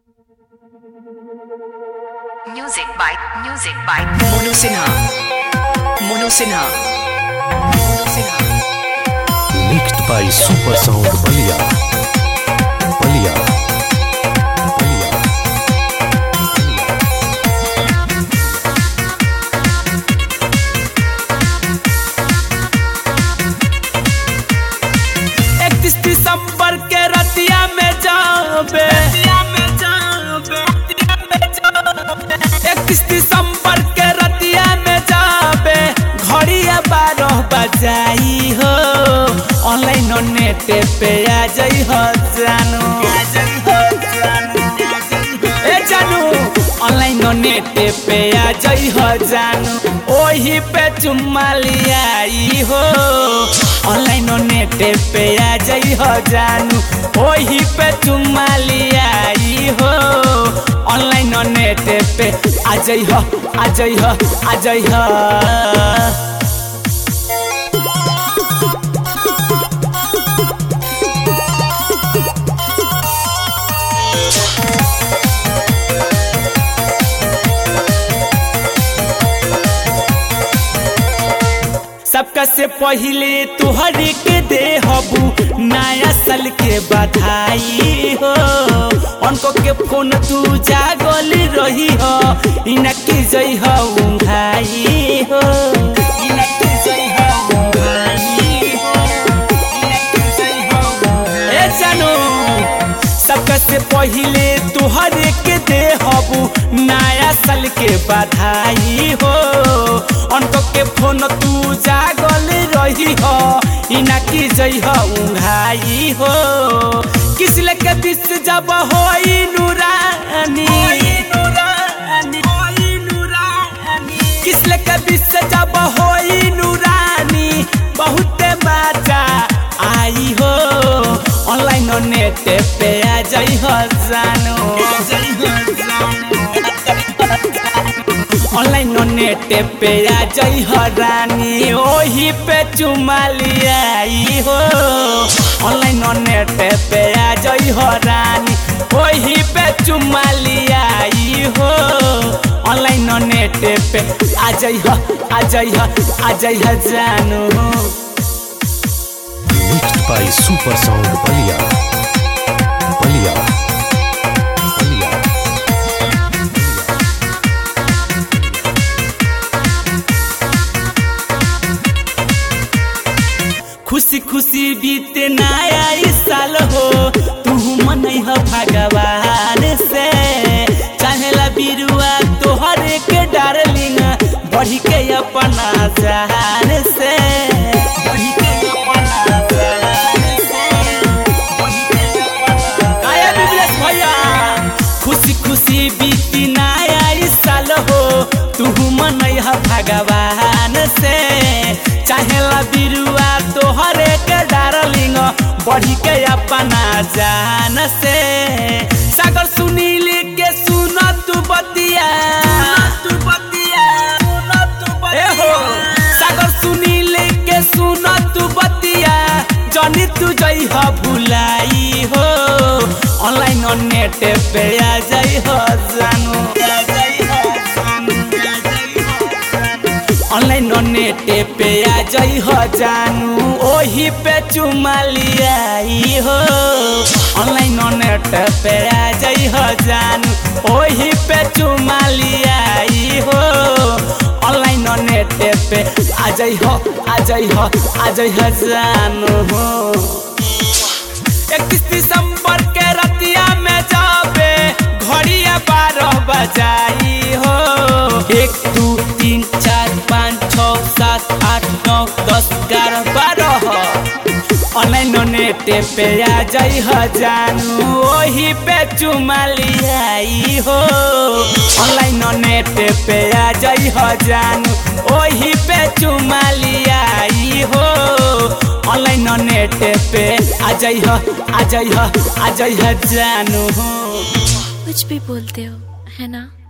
Music by Music by Mono Sinha. Mono Sinha. Mono Sinha. mixed by Super Sound Balia. Balia. Balia. इकतीस दिसंबर के रतिया में जाबे इकतीस दिसंबर के रतिया में जाबे घड़िया बारह बजाई हो ऑनलाइन नेट पे आ जाई हो जानू ए जानू ऑनलाइन नेट पे आ जाई हो जानू ओही पे चुम्मा लियाई हो ऑनलाइन नेट पे आ जाई हो जानू ओही पे चुम्मा लियाई हो ऑनलाइन नेट पे आ जाई हो आ जाई हो आ जाई हो सबका से पहले तुहरी के दे हबू नया साल के बधाई हो उनको के फोन तू जागल रही हो इनकी जई हो उंघाई हो इनकी जई हो उंघाई हो इनकी जई हो ए जानू सबका से पहले तुहरे के दे हबू नया साल के बधाई हो उनको के फोन तू जागल रही हो इना की जई हो उंघाई हो किस लेके बिस जब हो नूरानी किस लेके बिस जब हो नूरानी बहुत मजा आई हो ऑनलाइन नेट पे आ जाई हो जानू ऑनलाइन नेट पे आ जाई हो रानी ओही पे चुमा लियाई हो ऑनलाइन नेट पे आ जाई हो रानी ओही पे चुमा लियाई हो ऑनलाइन नेट पे आ जाई हो आ जाई हो आ जाई हो जानू Mixed by Super Sound Balia. Balia. Balia. खुशी खुशी बीते नया ई साल हो तू मन भगवान से चाहेला बिरुआ तोहरे के डार्लिंग बढ़ी के अपना जान से बढ़ी के अपना जान से बढ़ी के अपना आया बिबलेश भैया खुशी खुशी बीती नया ई साल हो तू मन भगवान से चाहेला बिरुआ तोहरे के डारलिंग बढ़ी के अपना जान से सागर सुनील के सुन तू बतिया तू बतिया ए हो सागर सुनील के सुन तू बतिया जनी तू जई हो भुलाई हो ऑनलाइन नेट पे आ जाई हो जानू ऑनलाइन नेट पे आ जाई हो जानू ओही पे चुमा लियाई हो ऑनलाइन नेट पे आ जाई हो जानू ओही पे चुमा लियाई हो ऑनलाइन नेट पे आ जाई हो आ जाई हो आ जाई हो जानू इकतीस दिसंबर के रतिया में जाबे घड़िया बारह बजाई हो एक दू तीन चार पाँच छ सात आठ नौ दस ग्यारह बारह ऑनलाइन नेट पे आ जाई हो जानू ओही पे चुमा लियाई हो ऑनलाइन नेट पे आ जाई हो जानू ओही पे चुमा लियाई हो ऑनलाइन नेट पे आ जाई हो आ जाई हो आ जाई हो जानू कुछ भी बोलते हो है ना